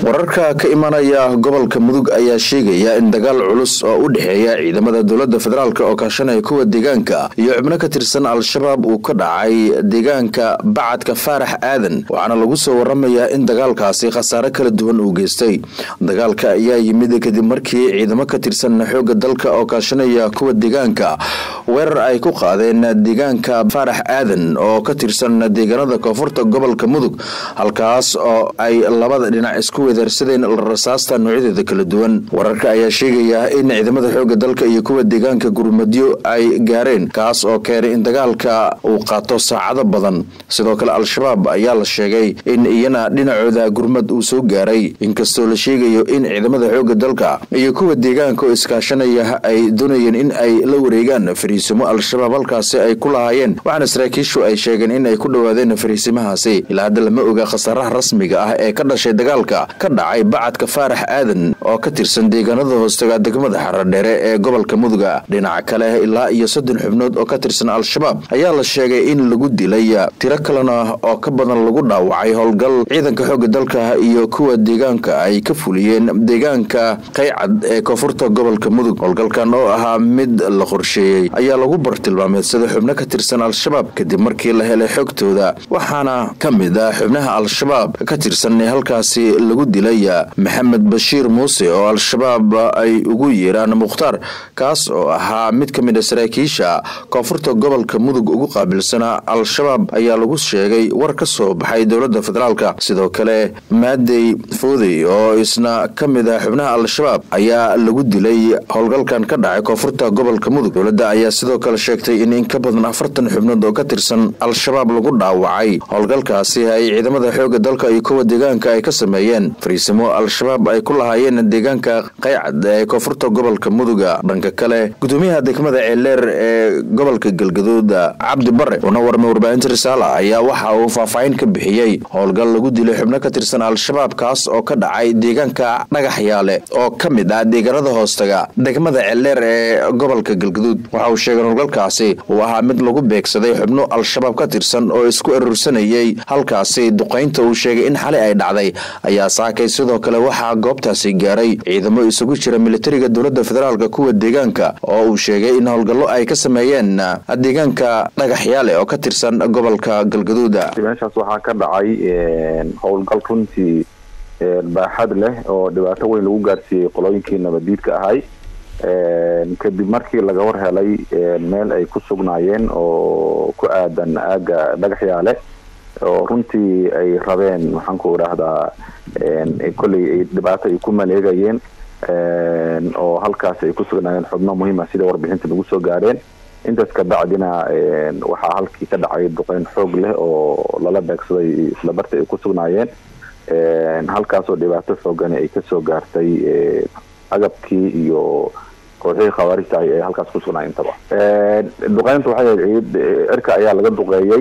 wararka ka imanaya gobolka mudug ayaa sheegaya in dagaal culus oo u dhexeeya ciidamada dowlada federaalk oo kaashanaya kuwa deegaanka iyo xubno ka tirsan al-shabaab uu ka dhacay deegaanka bacadka faarax aadan waxaana lagu soo waramayaa in dagaalkaasi khasaare kala duwan uu geystay dagaalka ayaa yimid kadib markii ciidamo ka tirsan xooga dalka oo kaashanaya kuwa deegaanka weerar ay ku qaadeen deegaanka faarax aadan oo ka tirsan deegaanada koonfurta gobolka mudug halkaas oo ay labada dhinac isku weedaarsadeen rasaasta noocyadeeda kala duwan wararka ayaa sheegaya in ciidamada xooga dalka iyo kuwa deegaanka gurmadyo ay gaareen kaas oo keenay in dagaalka uu qaato saacado badan sidoo kale al-shabaab ayaa la sheegay in iyana dhinacooda gurmad uu soo gaaray inkastoo la sheegayo in ciidamada xooga dalka iyo kuwa deegaanka oo iskaashanaya ay doonayeen in ay la wareegaan fariisimo al-shabaab halkaasi ay ku lahaayeen waxaana saraakiishu ay sheegeen in ay ku dhowaadeen fariisimahaasi ilaa hadda lama oga khasaaraha rasmiga ah ee ka dhashay dagaalka ka dhacay bacadka faarax aadan oo ka tirsan deegaanada hoostaga degmada xaradheere ee gobolka muduga dhinaca kale ilaa iyo soddon xubnood oo ka tirsan al-shabaab ayaa la sheegay in lagu dilay tiro kalena oo ka badan lagu dhaawacay howlgal ciidanka xooga dalka iyo kuwa deegaanka ay ka fuliyeen deegaanka qaycad ee koonfurta gobolka mudug howlgalkan oo ahaa mid la qorsheeyey ayaa lagu bartilmaameedsada xubno ka tirsan al-shabaab kadib markii la helay xogtooda waxaana ka mid ah xubnaha al-shabaab ka tirsan ee halkaasi lagu dilay maxamed bashiir muuse oo al-shabaab ay ugu yeeraan mukhtaar kaas oo ahaa mid ka mid a saraakiisha koonfurta gobolka mudug ugu qaabilsanaa al-shabaab ayaa lagu sheegay war ka soo baxay dowlada federaalka sidoo kale maadey foodey oo isna ka mid ah xubnaha al-shabaab ayaa lagu dilay howlgalkan ka dhacay koonfurta gobolka mudug dowladda ayaa sidoo kale sheegtay in in ka badan afartan xubnood oo ka tirsan al-shabaab lagu dhaawacay howlgalkaasi ay ciidamada xooga dalka iyo kuwa deegaanka ay ka sameeyeen fariisimo al-shabaab ay ku lahaayeen deegaanka qaycad ee koonfurta gobolka muduga dhanka kale gudoomiyaha degmada ceeleer ee gobolka galgaduud cabdi bare una warmay warbaahinta risaala ayaa waxa uu faahfaahin ka bixiyey howlgal lagu dilay xubno ka tirsan al-shabaab kaas oo ka dhacay deegaanka dhagaxyaale oo ka mid ah deegaanada hoostaga degmada ceeleer ee gobolka galgaduud waxa uu sheegay howlgalkaasi uu ahaa mid lagu beegsaday xubno al-shabaab ka tirsan oo isku erursanayay halkaasi duqaynta uu sheegay in xali ay dhacday ayaa saakay sidoo kale waxaa goobtaasi gaaray ciidamo isugu jira militariga dowlada federaalk kuwa deegaanka oo uu sheegay in howlgallo ay ka sameeyeen deegaanka dhagaxyaale oo ka tirsan gobolka galgaduuda meeshaas waxaa ka dhacay howlgal runtii baaxad leh oo dhibaato weyn lagu gaarsiiyey qolooyinkii nabadiidka ahay kadib markii laga war helay meel ay ku sugnaayeen oo ku aadan aaga dhagaxyaale oo runtii ay rabeen maxaan ku idhaahdaa kolley ay dhibaato ay ku maleegayeen oo halkaas ay ku sugnaayeen xubno muhiima sida warbixinta nagu soo gaareen intaas kabacdina waxaa halkii ka dhacay duqeyn xoog leh oo lala beegsaday isla barta ay ku sugnaayeen halkaasoo dhibaato xoogani ay kasoo gaartay agabkii iyo kooxihii khawaarijta ay halkaas ku sugnaa intaba duqeynta waxay ahayd ciid cirka ayaa laga duqeeyey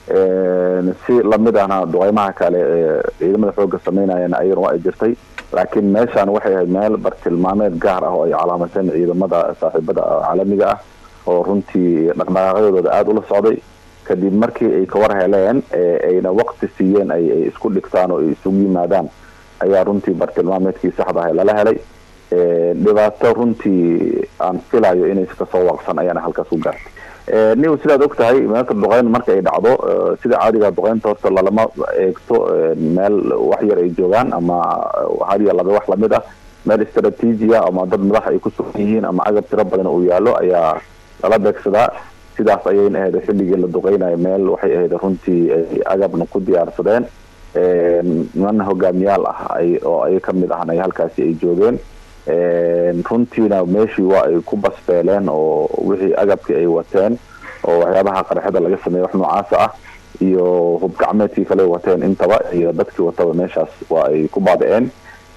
si lamid ahna duqeymaha kale ee ciidamada xooga sameynayana ayagana waa ay jirtay laakiin meeshaan waxay ahayd meel bartilmaameed gaar ah oo ay calaamateen ciidamada saaxiibada caalamiga ah oo runtii dhaqdhaqaaqyadooda aada ula socday kadib markii ay ka war heleen ayna waqti siiyeen ay isku dhigtaan oo ay isugu yimaadaan ayaa runtii bartilmaameedkii saxda ah lala helay dhibaato runtii aan filayo inay kasoo waaqsan ayaana halkaas ku gaartay niw sidaad og tahay meelka duqeyn marka ay dhacdo sida caadiga duqeynta horta lalama eegto meel wax yar ay joogaan ama hadiya laba wax lamid ah meel istraatiijiya ama dad madax ay ku sugan yihiin ama agab tiro badan uu yaallo ayaa lala beegsadaa sidaas ayayna ahayd xilligii la duqeynayo meel waxay ahayd runtii ay agabna ku diyaarsadeen niman hogaamiyaal ah ay oo ay kamid ahna ay halkaasi ay joogeen runtiina meeshii waa ay ku basbeeleen oo wixii agabkii ay wateen oo waxyaabaha qarxada laga sameeyey wax noocaasa ah iyo hubgacmeedkii kale wateen intaba iyo dadkii wataba meeshaas waa ay ku baaba-een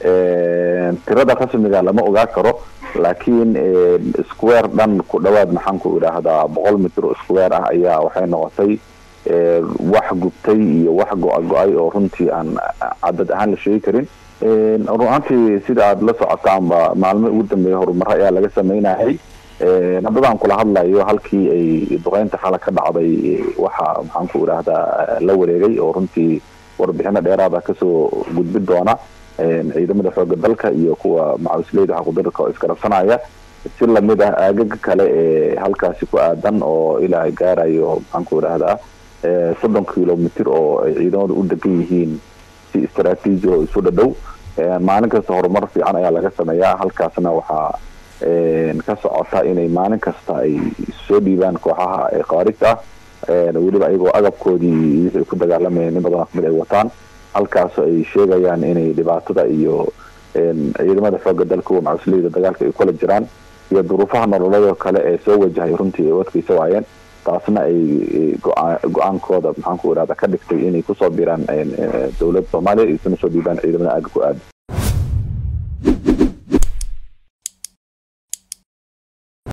tirada rasmiga lama ogaa karo laakiin square dhan ku dhawaad maxaan ku idhaahdaa boqol mitr oo square ah ayaa waxay noqotay wax gubtay iyo wax go-a go-ay oo runtii aan cadad ahaan la sheegi karin runaantii sida aada la socotaanba maalmo ugu dambeeya horumaro ayaa laga sameynayay haddadaan kula hadlayo halkii ay duqeynta xala ka dhacday waxa maxaan ku idhaahdaa la wareegay oo runtii warbixino dheeraada kasoo gudbi doona ciidamada xooga dalka iyo kuwa macawisleyda xaqudarka oo isgarabsanaya si lamid ah aagaga kale ee halkaasi ku aadan oo ilaa gaarayo maxaanku idhahdaa soddon kilomitr oo ay ciidamadu u degan yihiin si istraatiiji oo isu dhadhow maalin kasta horumar fiican ayaa laga sameeyaa halkaasna waxaa ka socota inay maalin kasta ay soo dhiibaan kooxaha khaarijta ah weliba ayagoo agabkoodii wixii ku dagaalamayeen in badan kamid ay wataan halkaas ay sheegayaan inay dhibaatada iyo ciidamada xooga dalka kuwa macawisleyda dagaalka ay kula jiraan iyo duruufaha nololeedoo kale ee soo wajahay runtii ay u adkeysa waayeen taasna ay go-aankooda maxaanku irahda ka dhigtay inay kusoo biraan dowladda soomaaliya isuna soo dhiibaan ciidamada aaga ku aada